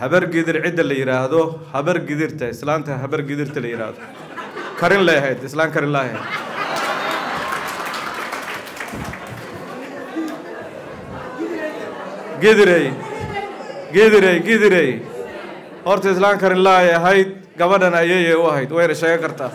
habar gidir cidda la yidhaahdo habar gidirta islaanta habar gidirta la yidhaahdo karin lay ahayd islaan karin lay ahayd gidirey gidirey gidirey horta islaan karin laay ahayd gabadhan ayayay u ahayd wayna sheegan kartaa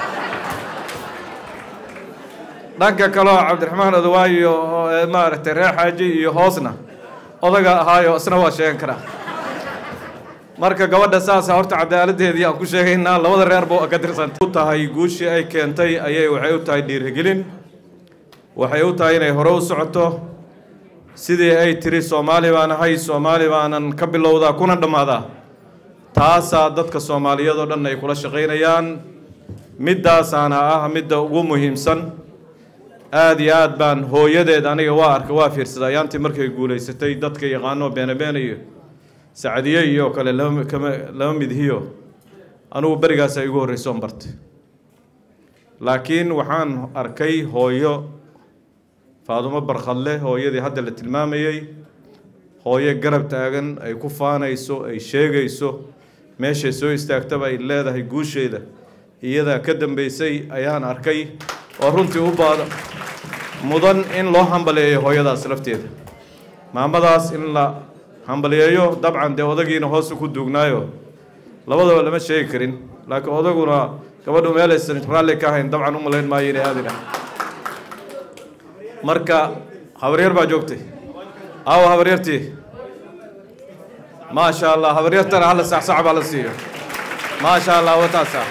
dhanka kaleo cabdiraxmaan odawaayo oo maaragtay reer xaaji iyo hoosna odaga ahaayo isna waa sheegan karaa marka gabadha saasa horta cadaaladdeedii aan ku sheegaynaa labada reerba ka tirsanta u tahay guushii ay keentay ayay waxay u tahay dhiirigelin waxay u tahay inay hore u socoto sidii ay tiri soomaali baan ahay soomaali baanan ka bilowdaa kuna dhammaadaa taasaa dadka soomaaliyeed oo dhan ay kula shaqaynayaan middaasaana ah midda ugu muhiimsan aada iyo aad baan hooyadeed aniga waa arka waa fiirsaday ayaantii markay guulaysatay dadka yaqaano beene beene iyo sacdiye iyo kale lama kama lama midhiyo anugu berigaas ay igu horreysoon bartay laakiin waxaan arkay hooyo faadumo barkhadle hooyadii hadda la tilmaamayey hooyo garab taagan ay ku faanayso ay sheegayso meeshay soo istaagtaba ay leedahay guusheeda iyadaa ka dambeysay ayaan arkay oo runtii u baada mudan in loo hambaleeyo hooyadaas lafteeda maamadaas in la hambaliyeeyo dabcan dee odagiina hoosu ku duugnaayo labadaba lama sheegi karin laakiin odaguna gabadhu meelaysan raalli ka ahayn dabcan u malayn maayo inay aadin ah marka habaryar baa joogtay aawo habaryartii maasha allah habaryartana hala saxsax baa la siiyo maasha allah wataasa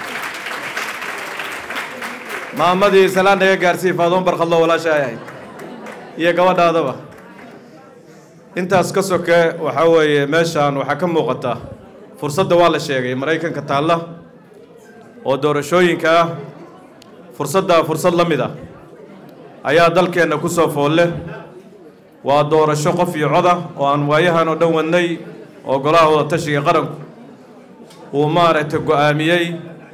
maamadii salaan naga gaarsiiy faadoon barkhadlo walaasha ay ahayd iyo gabadhaadaba intaas ka soke waxaa weeye meeshaan waxaa ka muuqata fursadda waa la sheegay maraykanka taalla oo doorashooyinka ah fursaddaa fursad la mid ah ayaa dalkeenna ku soo foolle waa doorasho qof iyo coda oo aan waayahan oo dhan wadnay oo golaha wada tashiga qaranku uu maaragtay go-aamiyey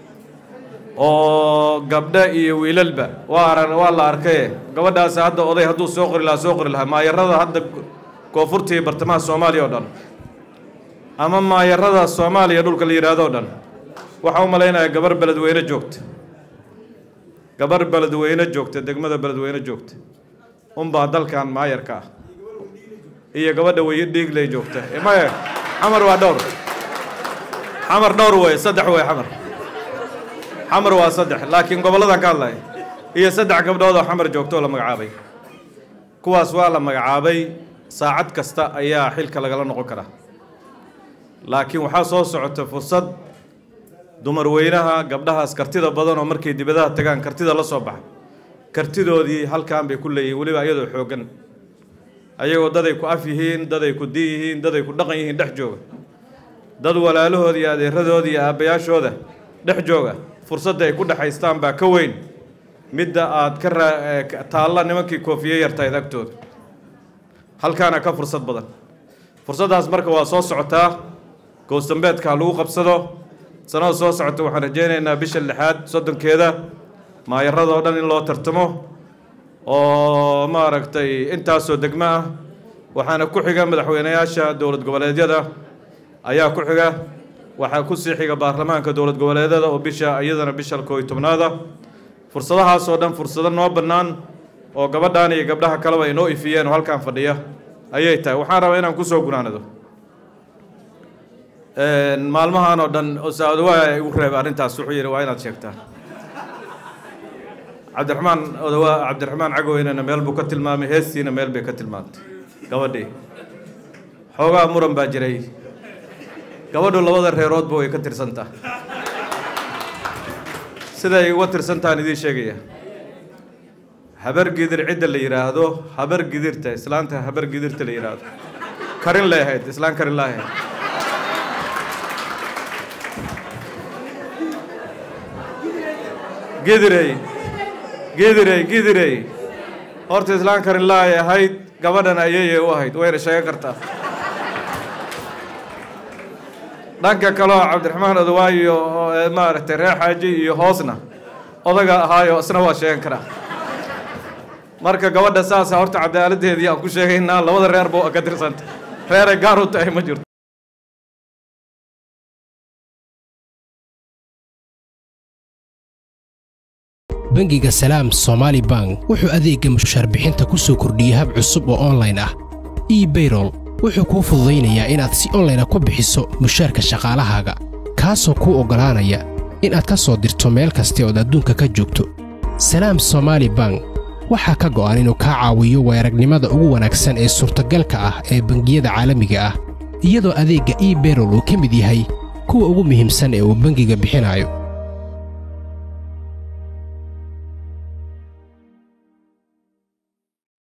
oo gabdho iyo wiilalba waa ara waa la arkaye gabadhaasi hadda oday hadduu soo qori lahaa soo qori lahaa maayarada hadda koonfurta iyo bartamaha soomaaliya oo dhan ama maayarada soomaaliya dhulka la yidhaahdo o dhan waxaa u malaynayaa gabar beledweyne joogta gabar beledweyne joogta degmada beledweyne joogta unbaa dalkan maayarka ah iyo gabadha weye dhiigley joogta maya xamar waa dhowr xamar dhowr wey saddex wey xamar xamar waa saddex laakiin gobolladan ka hadlaya iyo saddex gabdhood oo xamar joogta oo la magacaabay kuwaas waa la magacaabay saacad kasta ayaa xilka lagala noqon karaa laakiin waxaa soo socota fursad dumar weynaha gabdhahaas kartida badan oo markay dibadaha tagaan kartida la soo baxa kartidoodii halkan bay ku leeyihiin weliba iyadoo xooggan ayagoo daday ku af yihiin daday ku di yihiin daday ku dhaqan yihiin dhex jooga dad walaalahooda iyo adeeradooda iyo aabbayaashooda dhex jooga fursadda ay ku dhexaystaan baa ka weyn midda aad ka raa taalla nimankii koofiye yartahayd agtooda halkaana ka fursad badan fursaddaas marka waa soo socotaa goosdambeedka ha lagu qabsado sanada soo socota waxaan rajaynaynaa bisha lixaad soddonkeeda maayarada oo dhan in loo tartamo oo maaragtay intaasoo degmo ah waxaana ku xiga madaxweynayaasha dowlad goboleedyada ayaa ku xiga waxaa ku sii xiga baarlamaanka dowlad goboleedyada oo bisha iyadana bisha kooiy tobnaada fursadahaas oo dhan fursado noo bannaan oo gabadhan iyo gabdhaha kaleba ay noo ifiyeen oo halkan fadhiya ayay tahay waxaan rabaa inaan kusoo gunaanado maalmahan oo dhan osaodawaa igu reebay arrintaas wuxuu yidhi waa inaad sheegtaa cabdiraxmaan odawaa cabdiraxmaan cagoweynena meel buu ka tilmaamay heestiina meel bay ka tilmaamtay gabadhii xoogaa muran baa jiray gabadhu labada reeroodba way ka tirsantaa siday uga tirsantahan idiin sheegaya habar gidir cidda la yidhaahdo habar gidirta islaanta habar gidirta la yidhaahdo karin lay ahayd islaan karin lay ahayd gidirey gidirey gidirey horta islaan karin laay ahayd gabadhan ayayay u ahayd wayna sheegan kartaa dhanka kaleo cabdiraxmaan odawaayo oo maaragtay reer xaaji iyo hoosna odaga ahaayo isna waa sheegan karaa marka gabadha saasa horta cadaaladdeedii aan ku sheegaynaa labada reerba ka tirsanta reeray gaar u tahay ma jirto bangiga salaam somaali bank wuxuu adeegga mushaarbixinta ku soo kordhiyey hab cusub oo onlayn ah ebayrol wuxuu kuu fududaynayaa inaad si onlayna ku bixiso mushaarka shaqaalahaaga kaasoo kuu oggolaanaya inaad ka soo dirto meel kasta ood adduunka ka joogto salaam somaali bank waxaa ka go'an inuu kaa caawiyo weeragnimada ugu wanaagsan ee suurtagalka ah ee bangiyada caalamiga ah iyadoo adeegga ebayrol uu ka mid yahay kuwa ugu muhiimsan ee uu bangiga bixinayo